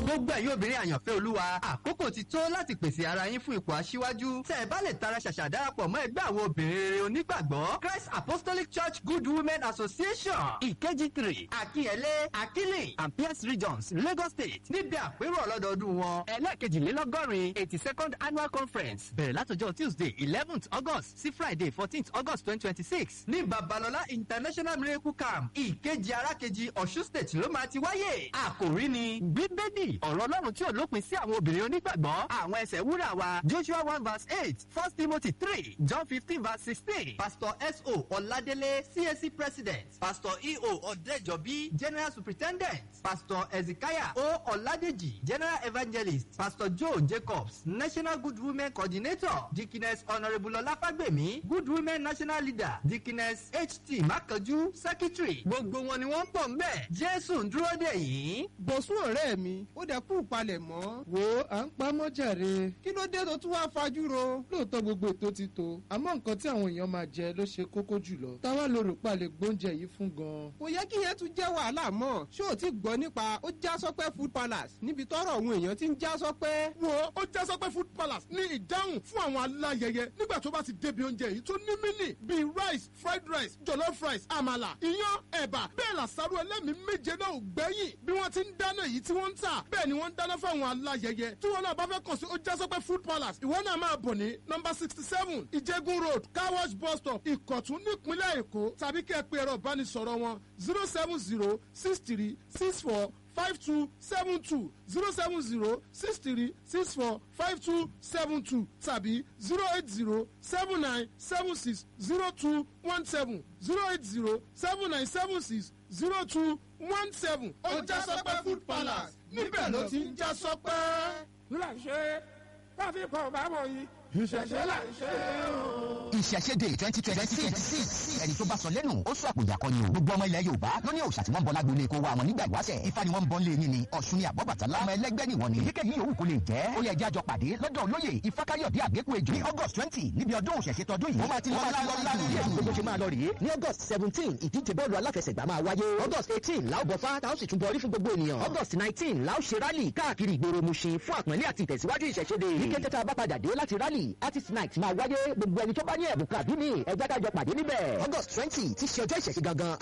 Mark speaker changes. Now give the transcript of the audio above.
Speaker 1: gbogbo ẹ̀yin obìnrin àyànfẹ́ olúwa àkókò ti tó láti pèsè ara yín fún ipò aṣíwájú tẹ́ ẹ bá lè tara ṣàṣà darapọ̀ mọ́ ẹgbẹ́ àwọn obìnrin rere onígbàgbọ́ Christ Apostolic Church Good Women Association ìkejì three akínyẹlé akílì and Pierce regions Lagos State níbi àpérò ọlọ́dọọdún wọn ẹlẹ́ẹ̀kejìlélọ́gọ́rin eighty second annual conference bẹ̀rẹ̀ látọjọ́ Tuesday eleventh August sí Friday fourteenth August twenty twenty six ní Babalọlá International Miracle Camp ìkejì arákejì Ọ̀ṣun State ló máa ti wáyé àkòrí ni bíbélì ọ̀rọ̀ Ọlọ́run tí ò lópin sí àwọn obìnrin onígbàgbọ́ àwọn ẹsẹ̀ wúrà wa Joshua one verse eight First Timothy three John fifteen verse sixteen Pastor S.O. Ọládélé CAC President Pastor E.O. Ọ̀dẹ́jọ́bí General Superintendent Pastor Ezekiah O. Ọládèjì General Evangelist Pastor Joe Jacobs National Good Women Coordinator Dickiness Honourable Ọláfágbèmí Good Women National Leader Dickiness H.T. Mákanjú Secretary gbogbo wọn ni wọ́n ń bọ̀ ńbẹ̀ Jésù ń dúró dè yín.
Speaker 2: bọ̀sùn ọ̀rẹ́ mi ó dẹ̀ kú palẹ̀ mọ́. wo à ń pa mọ́jàre. kí ló dé tó tún wá fajú ro. lóòótọ́ gbogbo ètò ti tó àmọ́ nǹkan tí àwọn èèyàn máa jẹ ló ṣe kókó jùlọ. táwa ló rò pa lè gbóúnjẹ yìí fún gan. kò yẹ kí yẹn tún jẹ́ wàhálà mọ́. ṣé o ti gbọ́ nípa ó já sọ́pẹ́ food palace níbi tọ́rọ̀ àwọn èèyàn ti ń já sọ́pẹ́.
Speaker 3: wo ó já sọ́pẹ́ food palace ní ìdáhùn fún àwọn aláyẹyẹ nígbà tó bá ti débi oúnjẹ yìí tó ní mínì bíi rice fried rice jollof rice àmàlà iyán ẹ̀bà bẹ́ẹ̀ làṣàrò ẹlẹ́mìí méje náà ò gbẹ́yìn bí wọ́n ti ń dáná èyí tí wọ́n ń tà bẹ́ẹ̀ ni wọ́n ń dáná fáwọn aláyẹyẹ tí wọ́n náà bá fẹ́ kàn sí ó já sọ́pẹ́ food palace ìwọ náà máa bọ̀ ní nọ́mbà sixty seven ìjẹ́gun road car wash bus stop ìkọ̀tún nípínlẹ̀ èkó tàbí kẹ́ ẹ pé ẹ̀rọ ìbánisọ̀rọ̀ wọn zero seven zero six three six four five two seven two zero seven zero six three six four five two seven two tàbí zero eight zero seven nine seven six zero two one seven zero eight zero seven nine seven six zero two one seven. ó já sọpẹ́ food palace níbẹ̀ ló ti ń já sọpẹ́.
Speaker 4: là ń ṣe káfí kan bá mọ̀ yìí ìṣẹ̀ṣẹ̀ là ń ṣe o.
Speaker 5: ìṣẹ̀ṣẹ̀dẹ̀ twenty twenty six ẹni tó bá sọ lẹ́nu ó sọ àpòjà kan ni o gbogbo ọmọ ilẹ̀ yorùbá ló ní òòṣà tí wọ́n ń bọ lágbolé kó wa wọn nígbà ìwáṣẹ̀ ifá ni wọ́n ń bọ lé yín ni ọ̀ṣun ni àbọ̀bàtálá ọmọ ẹlẹ́gbẹ́ nìwọ̀n ni kíkẹ́ yìí òwú kò lè jẹ́ ó yẹ ẹjẹ́ àjọ pàdé lọ́dọ̀ olóyè ifákáyọ̀dé àgbékù ejò ní august twenty níbi ọdún òṣèṣe tọdún yìí ó máa ti lọ láàrín gbogbo ṣe máa lọ rèé ní august seventeen ìdíje bọ́ọ̀lù aláfẹsẹ̀gbá máa wáyé august eighteen láò bọ̀fá táwọn sì tún bọrí fún gbogbo ènìyàn august nineteen láò ṣe rálì káàkiri ìgboro Mushin fún àpọ́nlé àti ìtẹ̀síwájú ìṣẹ̀ṣẹ̀dẹ̀ ní kété tá a bá padà dé láti rálì artist night máa wáyé gbogbo ẹni tó bá ní ẹ̀bùn kàbí mi ẹgbẹ́ kájọ pàdé níbẹ̀. august twenty ti ṣe ọjọ́ ìṣẹ̀ṣẹ̀ gangan